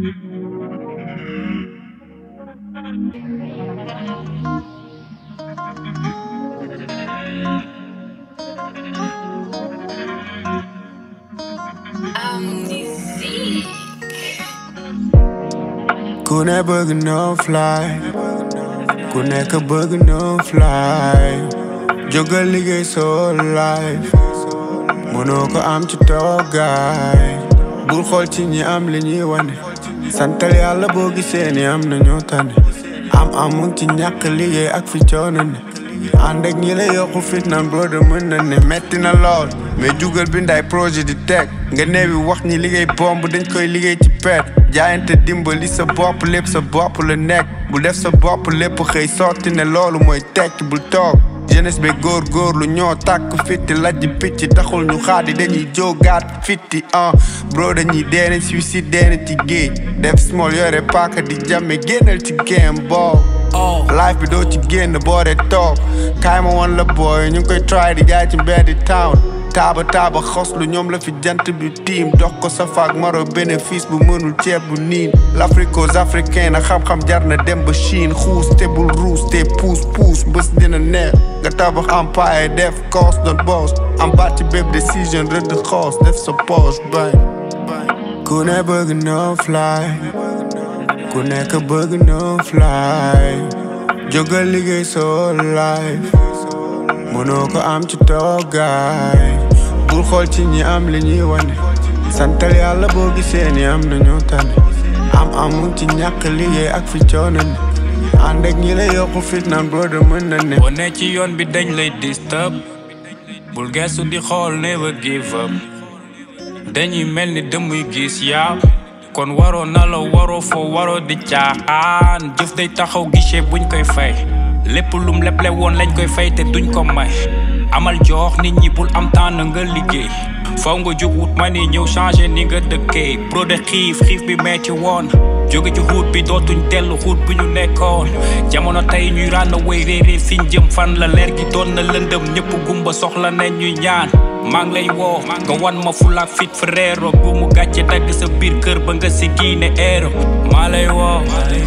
ku ne bëgg no fly ku nekk bëgg no fly jógal liggéey soo life mënoo ko am ci toogaay bul xool ci ñi am li ñuy wane santal yàlla boo gisee ni am na ñoo tane am amul ci ñàkk liggéey ak fi coono ne ànd ak ñi la yokku fit naan brother mën na ne metti na lool mais jugal bindaay projet di teg nga neewi wax ñi liggéey bomb dañ koy liggéey ci pet jaayante dimbali sa bopp lépp sa bopp la nekk bu def sa bopp lépp xëy sotti ne loolu mooy tekki bul toog jeunesse bi góor góor lu ñoo tàkk fitti lajj picc taxul ñu xaadi dañuy jógaat fitti ah bro dañuy deene suicide deene ci géej def small yore paaka di jàmme génnal ci game boo life bi doo ci génn boore toog kaay ma woon la booy ñu ngi koy try di jaay ci mbeddi town taaba taaba xoslu ñoom la fi jant bi tiim dox ko sa faak maro bénéfice bu mënul ceeb bu niin l'africos africain na xam-xam jar na dem ba Chine xuus te bul ruus te puus puus bés dina neex nga tabax empire def cost doon boss am baat ci bépp décision rëdd xoos def sa poche bay ku ne bëgg no fly ku nekk bëgg no fly jógal liggéey soo life mënoo ko am ci toogaay bul xool ci ñi am li ñuy wane santal yàlla boo gisee ni am na ñoo tane am amul ci ñàkk liggéey ak fi coono ne ànd ak ñi la yokku fit naan brother mën na ne boo ne ci yoon bi dañ lay disturb bul gestu di xool never give up dañuy mel ni dëmuy gis yaa kon waroo na la waroo foo waroo di caaxaan jëf day taxaw guichet buñ koy fay lépp lum leble woon lañ koy fay te duñ ko may amal jox nit ñi bul am temps na nga liggéey faw nga jóg wut ma ni ñëw changé ni nga dëkkee bro de xiif xiif bi metti woon jóge ci xuut bi dootuñ dellu xuut bi ñu nekkoon jamono tey ñuy rànn way réeré fiñ jëm fan la leer gi doon na lëndëm ñëpp gumba soxla nañ ñuy ñaan maa ngi lay woo nga wan ma fulaak fit frère bu mu gàcce dagg sa biir kër ba nga si giine eero maa lay woo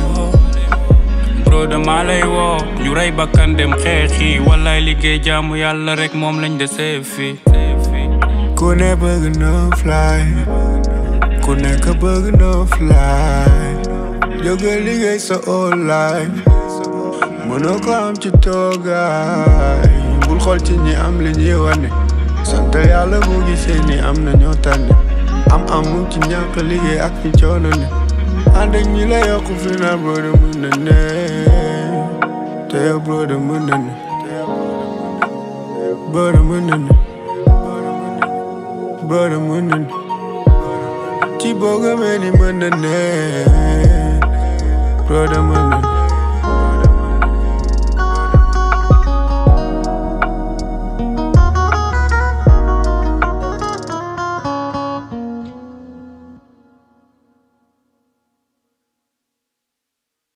bro de maa lay woo ñu rey bakkan dem xeexi wallaay liggéey jaamu yàlla rek moom lañ desee fii ku ne bëgg no fly ku nekk bëgg no fly jógal liggéey sa all life mënoo ko am ci toogaay bul xool ci ñi am li ñuy wane sant yàlla boo gisee ni am na ñoo tànn am amul ci ñàkk liggéey ak fi coono ne ànd ak ñi la yokku fi na brother mën na ne te yow brother mën na ne brother mën na ne brother mën na ne ci boo gëmee ni mën na ne brother mën na ne